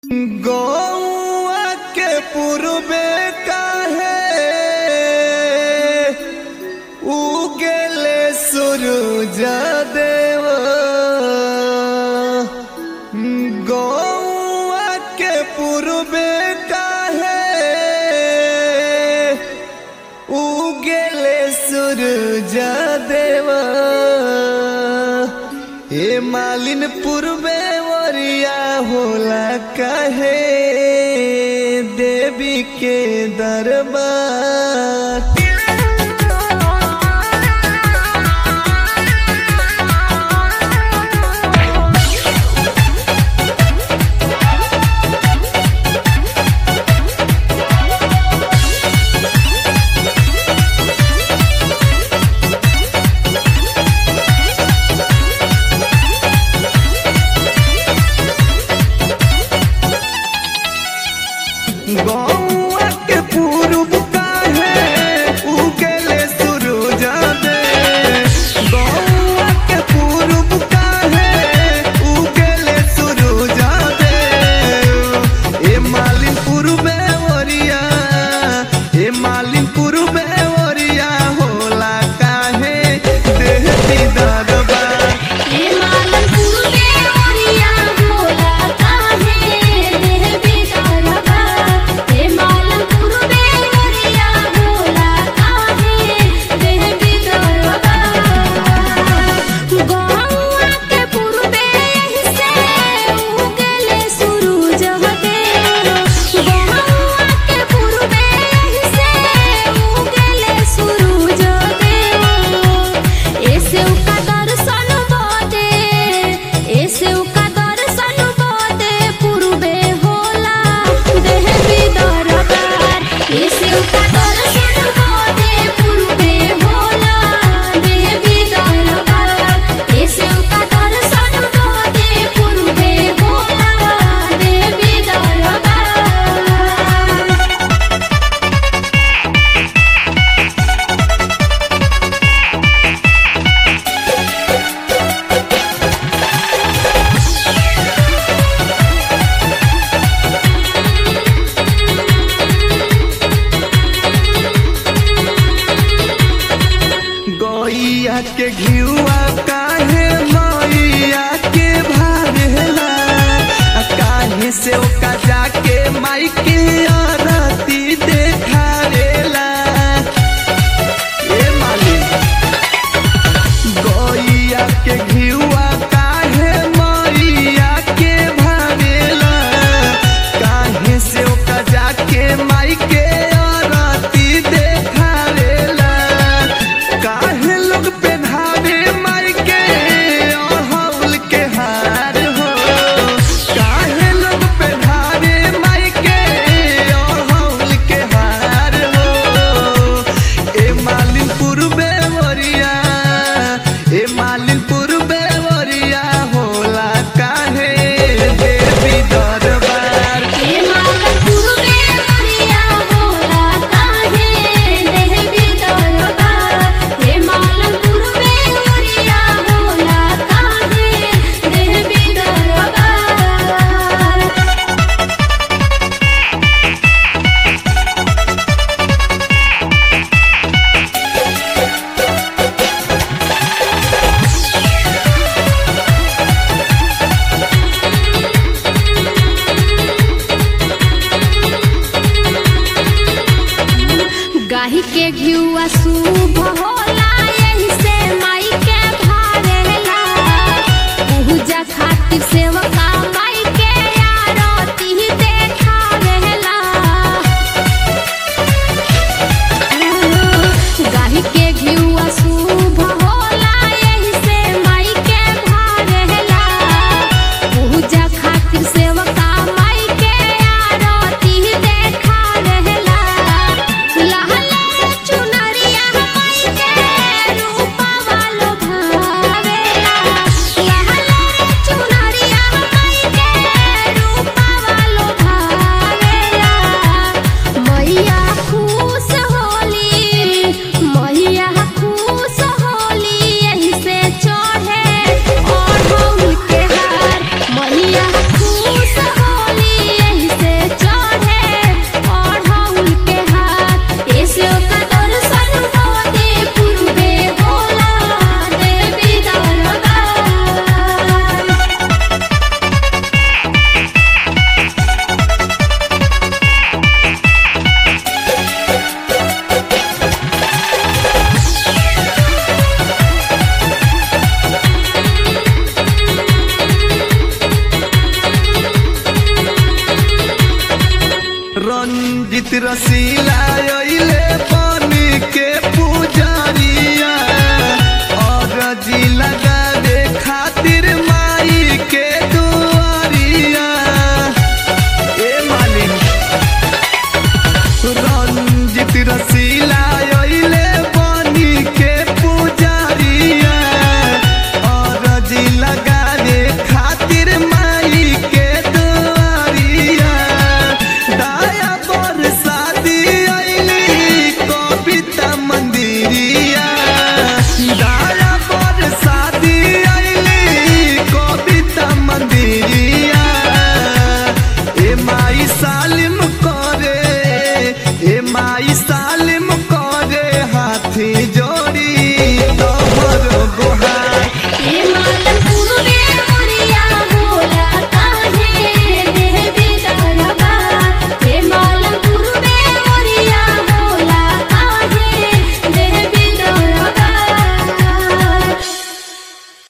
गौआ के पूर्वे काहे उगेले सूरज देव गौआ के पूर्वे काहे उगेले सूरज देव ए मालिन पूर्वे वरिया होला कहे देवी के दरबार गौआ के पूर्व काहे उगेले सूरज दे गौआ के पूर्व काहे उगेले सूरज दे ए मालिन पूर्वे ओरिया ए मालिन पूर्वे ओरिया होला काहे देह दीदार बा हे मालन पूर्वे ओरिया होला काहे देह बिदरबा हे मालन पूर्वे ओरिया होला काहे देह बिदरबा गौआ के पूर्वे से उगले सूरज देव गौआ के पूर्वे से उगले सूरज देव ऐसे उका दर्शन बदे ऐसे उका दर्शन बदे पूर्वे होला देह बिदरबार ऐसे उका दर्शन बदे पूर्वे होला देह बिदरबार ऐसे उका दर्शन बदे पूर्वे होला देह बिदरबार गैया के घिउआ काहे मैया के भारेला आ काहे से ओका जाके माई के आरती देखारेला ए मालिक गैया के घिउआ काहे मैया के भारेला काहे से ओका जाके माई के आरती देखारेला काहे लोग पेन्हावे माई के अड़हुल के हार हो काहे लोग पेन्हावे माई के अड़हुल के हार हो ए मालिन पूर्वे वरिया ए मालिन पूर्वे वरिया होला काहे देवी दरबार हे मालन पूर्वे ओरिया होला काहे देह बिदरबार हे मालन पूर्वे ओरिया होला काहे देह बिदरबार गाही के घिउआ शुभ होला यही से माई के भारेला पूजा खातिर सेवका माई के आरती देखावेला गाही के घिउआ शुभ होला यही से माई के भारेला पूजा खातिर सेवका माई के आरती देखावेला लहले चुनरिया रंजित रसीला अइले बन के पुजारिया और जी लगा